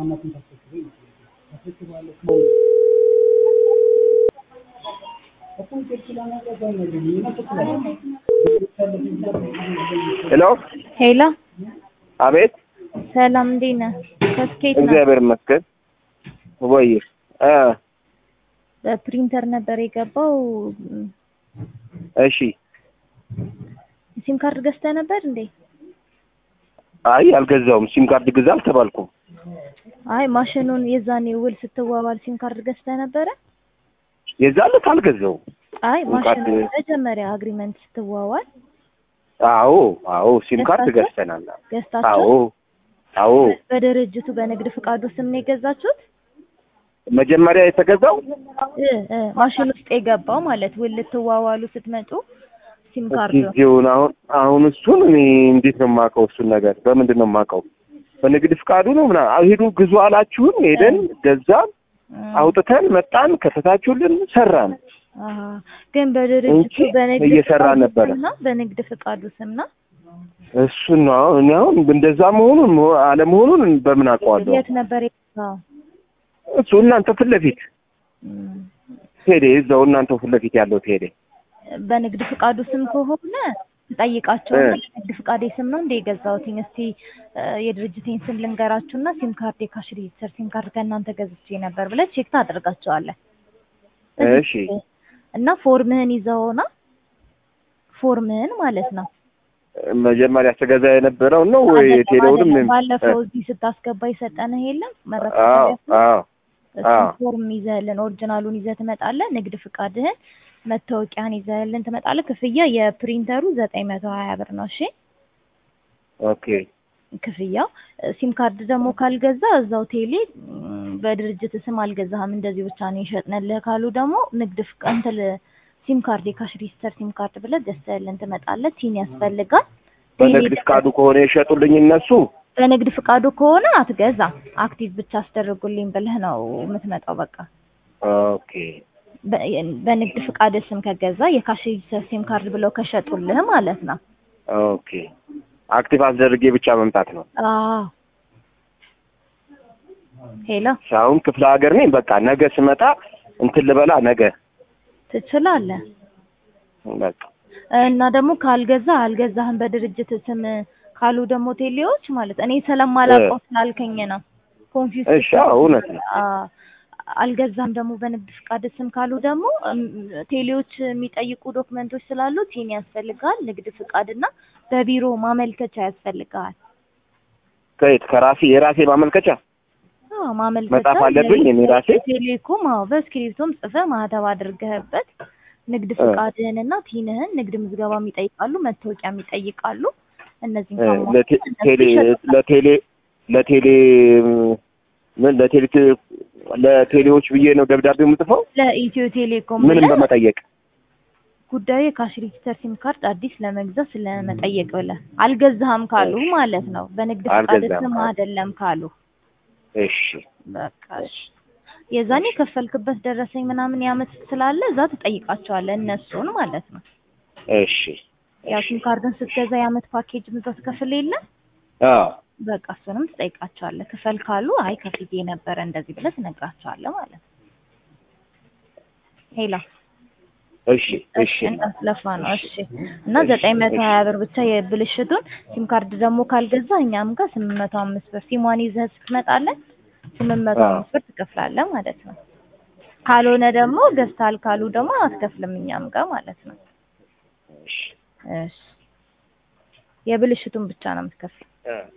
ሄሎ ሄሎ አቤት ሰላም እንዴት ነህ? ከስኬት ነው። እግዚአብሔር ይመስገን ወይ እ በፕሪንተር ነበር የገባው። እሺ ሲም ካርድ ገዝተህ ነበር እንዴ? አይ አልገዛውም ሲም ካርድ ግዛ አልተባልኩም አይ ማሽኑን የዛኔ ውል ስትዋዋል ሲም ካርድ ገዝተህ ነበረ? የዛን ዕለት አልገዛውም አይ ሲም ካርድ- ማሽኑን መጀመሪያ አግሪመንት ስትዋዋል አዎ አዎ ሲም ካርድ ገዝታችሁ? ገዝተናል ገዝታችሁ አዎ አዎ በድርጅቱ በንግድ ፍቃዱ ስም ነው የገዛችሁት? መጀመሪያ የተገዛው እ እ ማሽን ውስጥ የገባው ማለት ውል ልትዋዋሉ ስትመጡ ሲም ካርዱ ጊዜውን አሁን አሁን እሱን እኔ እንዴት ነው የማውቀው እሱን ነገር በምንድን ነው የማውቀው በንግድ ፍቃዱ ነው ምናምን ሂዱ ግዙ አላችሁን ሄደን ገዛን እ፣ አውጥተን መጣን ከተታችሁልን ሰራን አሀ። ግን በድርጅቱ እንጂ በንግድ እየሰራን ፍቃዱ ነበረ። ስም ነው በንግድ ፍቃዱ ስም ነው። እሱን ነው አሁን እኔ አሁን እንደዛ መሆኑን መሆ- አለመሆኑን በምን አውቀዋለሁ የት ነበር የገዛው? እሱ እናንተ ፊት ለፊት እም፣ ቴሌ እዛው እናንተ ፊት ለፊት ያለው ቴሌ በንግድ ፍቃዱ ስም ከሆነ ጠይቃቸውና እ። በንግድ ፍቃዴ ስም ነው እንደ የገዛሁትኝ እስቲ እ፣ የድርጅቴን ስም ልንገራችሁና ሲም ካርድ የካሽ ሬጂስተር ሲም ካርድ ከእናንተ ገዝቼ ነበር ብለህ ቼክ ታደርጋቸዋለህ። እሺ እና ፎርምህን ይዘውና ፎርምህን ማለት ነው መጀመሪያ ስገዛ የነበረው ነው ወይ አይደለም፣ የቴሌውንም አይደለም። ባለፈው እዚህ ስታስገባ የሰጠንህ የለም አዎ መረከቢያ አዎ እሱን አዎ። ፎርም ይዘህልን ኦሪጂናሉን ይዘህ ትመጣለህ። ንግድ ፍቃድህን፣ መታወቂያን ይዘህልን ትመጣለህ። ክፍያ የፕሪንተሩ ዘጠኝ መቶ ሀያ ብር ነው። እሺ ኦኬ ክፍያው። ሲም ካርድ ደግሞ ካልገዛ እዛው ቴሌ ም፣ በድርጅት ስም አልገዛህም እንደዚህ ብቻ ነው የሸጥንልህ ካሉ ደግሞ ንግድ ፍቃድ እንትን ሲም ካርድ የካሽ ሬጂስተር ሲም ካርድ ብለህ ገዝተህልን ትመጣለህ። ቲን ያስፈልጋል። በንግድ ፍቃዱ ከሆነ የሸጡልኝ እነሱ በንግድ ፍቃዱ ከሆነ አትገዛም። አክቲቭ ብቻ አስደርጉልኝ ብለህ ነው የምትመጣው። በቃ ኦኬ በ- በንግድ ፍቃድ ስም ከገዛ የካሽ ሬጂስተር ሲም ካርድ ብለው ከሸጡልህ ማለት ነው። ኦኬ አክቲቭ አስደርጌ ብቻ መምጣት ነው አዎ ሄሎ አሁን ክፍለ ሀገር ነኝ በቃ ነገ ስመጣ እንትን ልበላ ነገ ትችላለህ። በቃ እና ደግሞ ካልገዛ አልገዛህም በድርጅት ስም ካሉ ደግሞ ቴሌዎች ማለት እኔ ስለማላውቀው ስላልከኝ ነው ኮንፊውዝ እሺ አዎ እውነት ነው አልገዛም ደግሞ በንግድ ፍቃድ ስም ካሉ ደግሞ እም፣ ቴሌዎች የሚጠይቁ ዶክመንቶች ስላሉ ቲን ያስፈልጋል፣ ንግድ ፍቃድ እና በቢሮ ማመልከቻ ያስፈልጋል። ከየት ከራሴ የራሴ ማመልከቻ አዎ ማመልከቻ መጻፍ አለብኝ እኔ ራሴ? ቴሌኮም አዎ በእስክሪብቶም ጽፈህ ማህተብ አድርገህበት ንግድ ፍቃድህን እና ቲንህን ንግድ ምዝገባም ይጠይቃሉ፣ መታወቂያም ይጠይቃሉ። እነዚህን እ፣ ካሟላህ ለቴ- እነሱ ቴሌ ይሸጡልሃል። ለቴሌ ለቴሌ ምን ለቴሌ ለቴሌዎች ብዬ ነው ደብዳቤ የምጽፈው ለኢትዮ ቴሌኮም ምንም ብለህ በመጠየቅ ጉዳዩ የካሽ ሬጂስተር ሲም ካርድ አዲስ ለመግዛት ስለመጠየቅ ብለህ አልገዛህም ካሉ ማለት ነው። በንግድ ፍቃድ አልገዛህም ስም ካሉ። አይደለም ካሉ እሺ በቃ እሺ። የዛኔ የከፈልክበት ደረሰኝ ምናምን ያመት ስላለ እዛ ትጠይቃቸዋለህ እነሱን ማለት ነው። እሺ ያው ሲም ካርድን ስትገዛ የአመት ፓኬጅ ምዛ ትከፍል የለ አዎ በቃ እሱንም ትጠይቃቸዋለህ። ክፈል ካሉ አይ ከፍዬ ነበረ እንደዚህ ብለህ ትነግራቸዋለህ ማለት ነው። ሄላ እሺ እሺ እንዳትለፋ ነው። እሺ እና ዘጠኝ መቶ ሀያ ብር ብቻ የብልሽቱን ሲም ካርድ ደግሞ ካልገዛ እኛም ጋር ስምንት መቶ አምስት ብር ሲሟን ይዘህ ስትመጣለን ስምንት መቶ አዎ። አምስት ብር ትከፍላለህ ማለት ነው። ካልሆነ ደግሞ ገዝተሃል ካሉ ደግሞ አትከፍልም እኛም ጋር ማለት ነው። እሺ እሺ የብልሽቱን ብቻ ነው የምትከፍል። እ